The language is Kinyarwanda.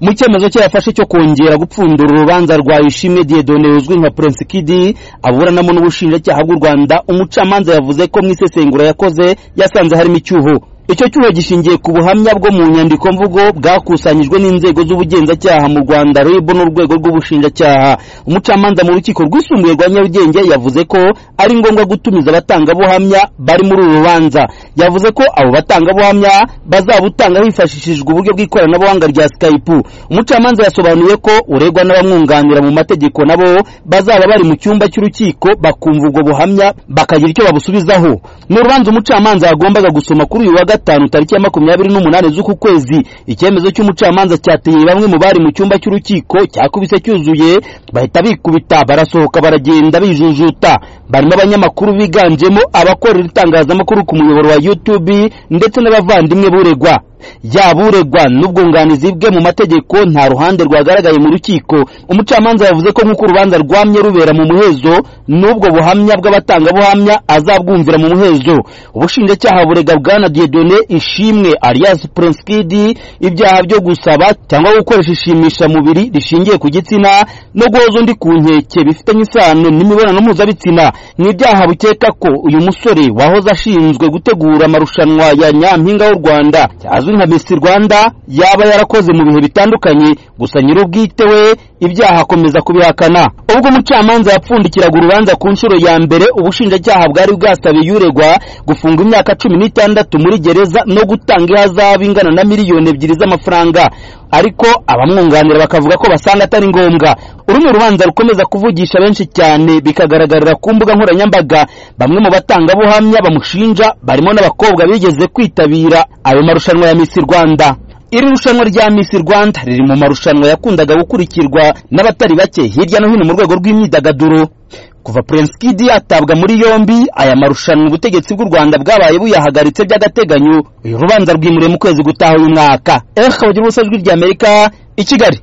mu cyemezo cye yafashe cyo kongera gupfundura urubanza rwa Ishimwe Dieudonné uzwi nka Prince Kid aburanamo n'ubushinjacyaha bw'u Rwanda umucamanza yavuze ko mu isesengura yakoze yasanze harimo icyuho icyo cyuho gishingiye ku buhamya bwo mu nyandiko mvugo bwakusanyijwe n'inzego z'ubugenzacyaha mu rwanda rib n'urwego rw'ubushinjacyaha umucamanza mu rukiko rwisumbuye rwa nyarugenge yavuze ko ari ngombwa gutumiza abatangabuhamya bari muri uru rubanza yavuze ko abo batangabuhamya bazabutanga hifashishijwe uburyo bw'ikoranabuhanga rya skype umucamanza yasobanuye ko uregwa n'abamwunganira mu mategeko nabo bazaba bari mu cyumba cy'urukiko bakumva ubwo buhamya bakagira icyo babusubizaho ni urubanza umucamanza yagombaga gusoma kuri uyu wa gatanu tariki ya makumyabiri n'umunani z'uku kwezi icyemezo cy'umucamanza cyateye bamwe mu bari mu cyumba cy'urukiko cyakubise cyuzuye bahita bikubita barasohoka baragenda bijujuta barimo abanyamakuru biganjemo abakorera itangazamakuru ku muyoboro wa YouTube ndetse n'abavandimwe buregwa yaba uregwa n'ubwunganizi bwe mu mategeko nta ruhande rwagaragaye mu rukiko umucamanza yavuze ko nk'uko urubanza rwamye rubera mu muhezo n'ubwo buhamya bw'abatangabuhamya azabwumvira mu muhezo ubushinjacyaha burega bwana diedone ishimwe alias prince kid ibyaha byo gusaba cyangwa gukoresha ishimisha mubiri rishingiye ku gitsina no guhoza undi ku nkeke bifitanye isano n'imibonano mpuzabitsina ni ibyaha bukeka ko uyu musore wahoze ashinzwe gutegura amarushanwa ya nyampinga w'u rwanda azwi nka Miss Rwanda yaba yarakoze mu bihe bitandukanye gusa nyir'ubwite we ibyaha akomeza kubihakana ubwo umucamanza yapfundikiraga urubanza ku nshuro ya mbere ubushinjacyaha bwari bwasabiye uregwa gufunga imyaka cumi n'itandatu muri gereza no gutanga ihazabu ingana na miliyoni ebyiri z'amafaranga ariko abamwunganira bakavuga ko basanga atari ngombwa uru ni urubanza rukomeza kuvugisha benshi cyane bikagaragarira ku mbuga nkoranyambaga bamwe mu batangabuhamya bamushinja barimo n'abakobwa bigeze kwitabira ayo marushanwa ya Miss Rwanda iri rushanwa rya Miss Rwanda riri mu marushanwa yakundaga gukurikirwa n'abatari bake hirya no hino mu rwego rw'imyidagaduro kuva Prince Kid atabwa muri yombi aya marushanwa ubutegetsi bw'u Rwanda bwabaye buyahagaritse by'agateganyo uyu rubanza rwimuriye mu kwezi gutaha uyu mwaka eh kabagira ubusajwi ry'Amerika i Kigali